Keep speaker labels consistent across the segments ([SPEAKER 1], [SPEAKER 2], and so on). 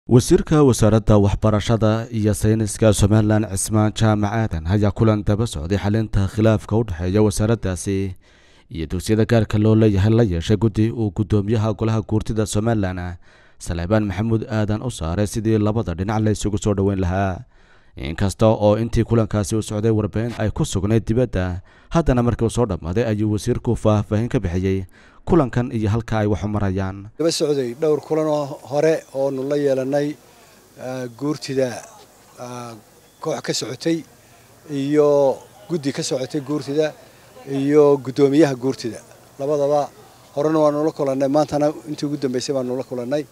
[SPEAKER 1] wasiirka wasaaradda waxbarashada iyo sayniska somalilan cismaan jaamac aadan ayaa kulan daba socday xalinta khilaafka u dhexeeya wasaaraddaasi iyo dugsiyada gaarka loo leeyahay la yeeshay guddi uu guddoomiyaha golaha guurtida somalilan saleebaan maxamuud aadan u saaray sidii labada dhinac la isugu soo dhoweyn lahaa inkasta oo intii kulankaasi u socday warbixin ay ku sugnayd dibadda haddana markii uu soo dhammaaday ayuu wasiirku faahfaahin ka bixiyey kulankan iyo halka ay wax u marayaan
[SPEAKER 2] daba socday dhowr kulan oo hore oonu la yeelanay guurtida koox ka socotay iyo guddi ka socotay guurtida iyo guddoomiyaha guurtida labadaba horena waanu la kulannay maantana intii ugu dambeysay baanu la kulannay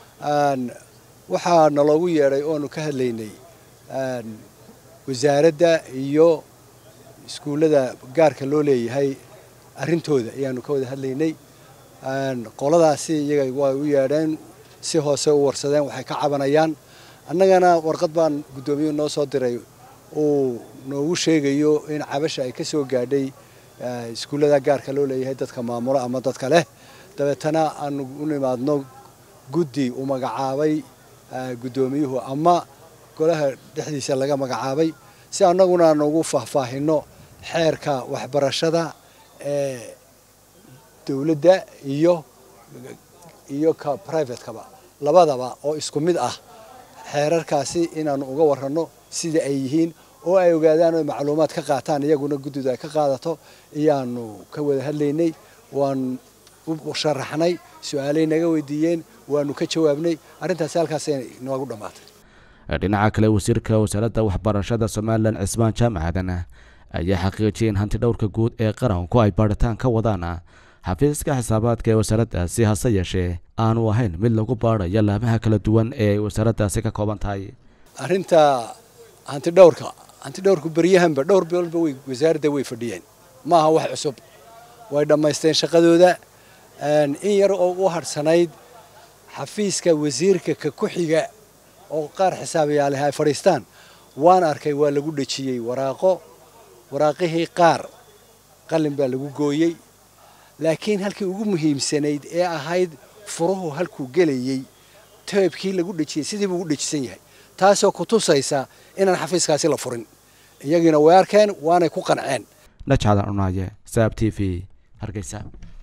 [SPEAKER 2] waxaa naloogu yeedhay oonu ka hadlaynay wasaaradda iyo iskuullada gaarka loo leeyahay arrintooda ayaanu ka wada hadlaynay qoladaasi iyaga way u yeedheen si hoose u warsadeen waxay ka cabanayaan annagana warqad baan guddoomiyuhu noo soo diray uu noogu sheegayo in cabasha ay ka soo gaadhay iskuullada gaarka loo leeyahay dadka maamulo ama dadka leh dabeetana aanu u nimaadno guddi uu magacaabay guddoomiyuhu ama golaha dhexdiisa laga magacaabay si annaguna aan ugu faahfaahinno xeerka waxbarashada ee dowladda iyo iyo ka privatekaba labadaba oo isku mid ah xeerarkaasi inaanu uga warranno sida ay yihiin oo ay ogaadaan oo macluumaad ka qaataan iyaguna guddidu ay ka qaadato ayaanu ka wada hadlaynay waan u sharaxnay su-aalay naga weydiiyeen waanu ka jawaabnay arrintaasi halkaasay noogu dhammaatay
[SPEAKER 1] dhinaca kale wasiirka wasaaradda waxbarashada somalilan cismaan jaamac aadan ayaa xaqiijiyay in hanti dhowrka guud ee qaranku ay baadhitaan ka wadaan xafiiska xisaabaadka ee wasaaraddaasi hase yeeshee aanu ahayn mid lagu baadhayo laamaha kala duwan ee ay wasaaraddaasi ka kooban tahay
[SPEAKER 2] arrinta hanti dhowrka hanti dhowrku beryahanba dhowr biloodba way wasaaradda way fadhiyeen maaha wax cusub way dhammaysteen shaqadooda in yar oo u hadhsanayd xafiiska wasiirka ka ku xiga oo qaar xisaabayaaleha ay fadhiistaan waan arkay waa lagu dhejiyey waraaqo waraaqihii qaar qalin baa lagu gooyey laakiin halkii ugu muhiimsanayd ee ahayd furuhu halkuu gelayey teebkii lagu dhejiyey sidii buu u dhejisan yahay taasoo ku tusaysa inaan xafiiskaasi la furin iyagiina way arkeen waanay ku qanceen
[SPEAKER 1] najcadan cunaaye saab t v hargeysa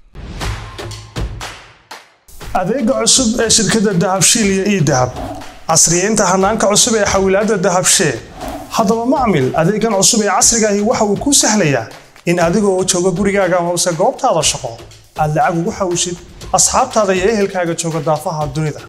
[SPEAKER 3] adeega cusub ee shirkadda dahabshiil iyo ii dahab casriyeynta hanaanka cusub ee xawilaadda dahabshee haddaba macmil adeegan cusub ee casrigaahi waxa uu kuu sahlayaa in adigoo jooga gurigaaga hoose goobtaada shaqo aad lacag ugu xawshid asxaabtaada iyo ehelkaaga jooga daafaha dunida